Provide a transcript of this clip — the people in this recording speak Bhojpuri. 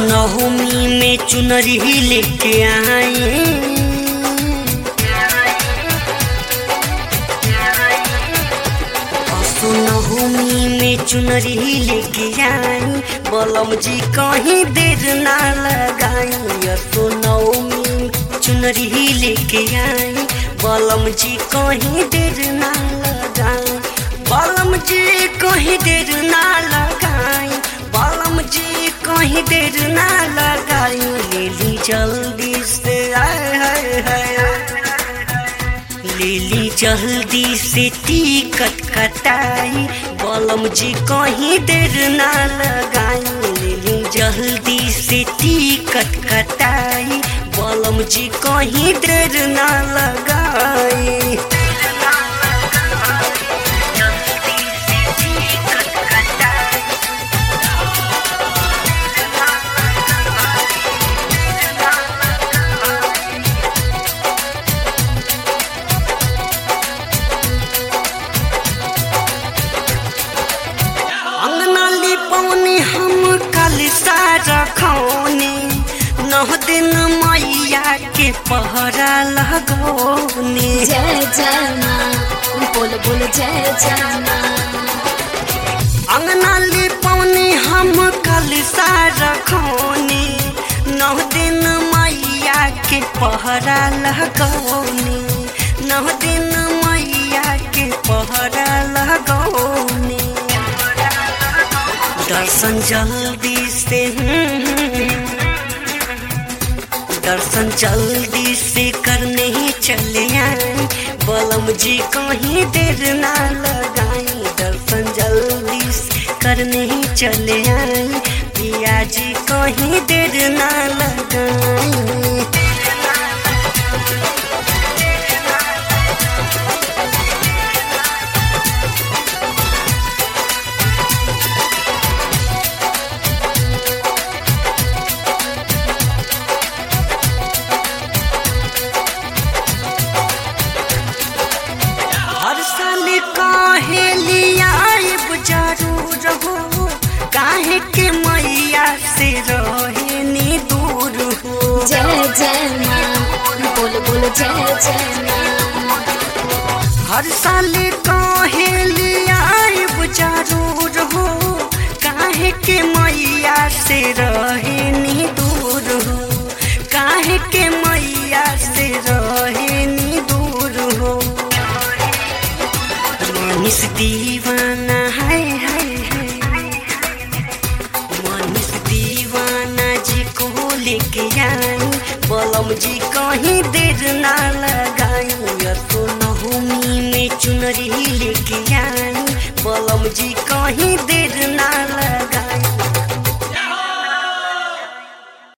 नवमी में चुनरी लेके आए नवमी में चुनरी लेके आई बलम जी कहीं देर ना लगाई असो नवमी चुनरी लेके आई बलम जी कहीं देर ना लगाई बलम जी कहीं देर ना लगाई बलम जी कहीं देर ना लगाई ले ली जल्दी से आए हाय हाय लेली जल्दी से टिकट कटाई बलम जी कहीं देर ना लगाई लेली जल्दी से टिकट कटाई बलम जी कहीं देर ना लगाई जल्दी से टिकट कटाई अंगना लिपौनी हम कल सारा खौनी नौ दिन मैया के पहरा लगौनी जय जय माँ बोल बोल जय जय माँ अंगना लिपौनी हम कल सारा खौनी नौ दिन मैया के पहरा लगौनी नौ दिन मैया के पहरा लगौनी दर्शन जल्दी से दर्शन जल्दी से करने ही चले आए बलम जी कहीं देर ना लगाई दर्शन जल्दी से करने ही चले आए पिया जी कहीं देर ना लगाई हर साल काहे लिया जरूर हो काहे के मैया से रहे नी दूर हो जय जय माँ बोल बोल जय जय माँ हर साल काहे लिया जरूर हो काहे के मैया से रहे नी दूर हो काहे के मैया से रहे नी दूर हो मनीष दीवाना है है है मनीष दीवाना जी को लेके आई बलम जी कहीं देर ना लगाई तो नवमी में चुनरी लेके आई बलम जी कहीं देर